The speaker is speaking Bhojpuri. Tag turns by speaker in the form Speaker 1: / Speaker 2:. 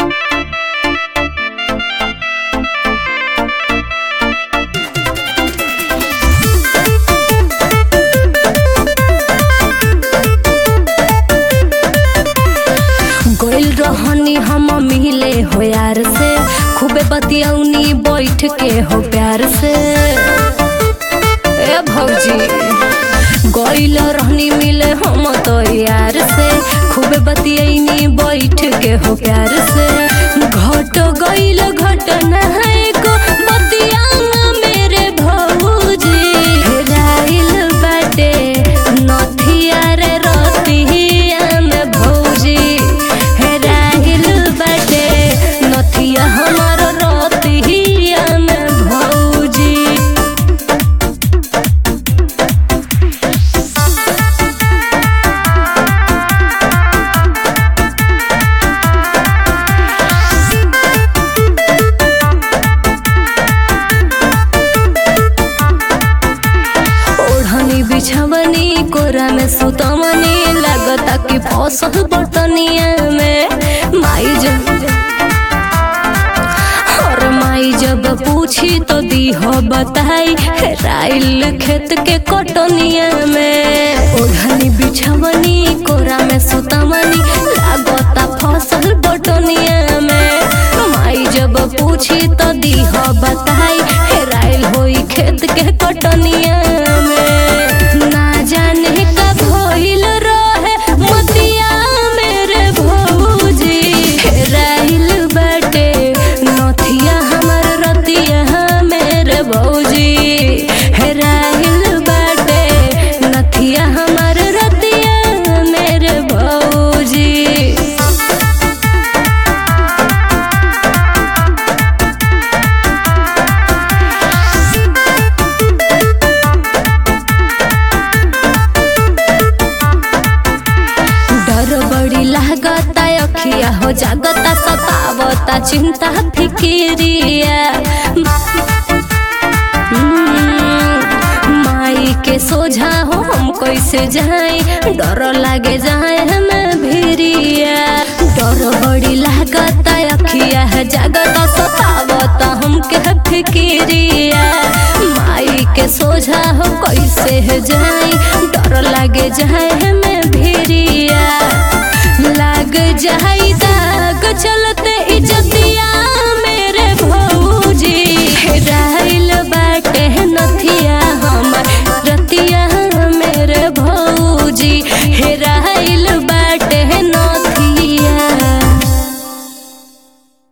Speaker 1: गइल रहनी हम मिले हो यार से खूबे बतियौनी बैठ के हो प्यार से ए भौजी गइल रहनी मिले हम तो यार से खूबे बतियौनी बैठ के हो प्यार से घट गइल घटना है को बतियाना मेरे भौजी हेराइल बाटे नथिया रे रतिया में भौजी हेराइल बाटे नथिया हमर रतिया में भौजी ओढ़नी बिछवनी कोरा में सुतवनी लगता कि फसल बर्तनिया में माई जब और माई जब पूछी तो दी हो बताई हेराइल खेत के कटनिया में ओढ़नी बिछवनी कोरा में सुतवनी लगता फसल बटनिया में माई जब पूछी तो दी हो बताई हेराइल होई खेत के कटनिया में ना जाने कब होइल रहे मतिया मेरे भौजी हेराइल बाटे नथिया हमर रतिया मेरे भौजी हेराइल बाटे नथिया हमर रतिया मेरे भौजी डर बड़ी लागता अखिया हो जागता सतावता चिंता फिकिरिया हम्म, माई के सोझा हो हम कैसे जाए डर लागे जाए हमें भिरिया डर बड़ी लागता अखिया है जागता सतावता हमके फिकिरिया माई के सोझा हो कैसे है जाए डर लागे जाए हमें भिरिया लाग जाए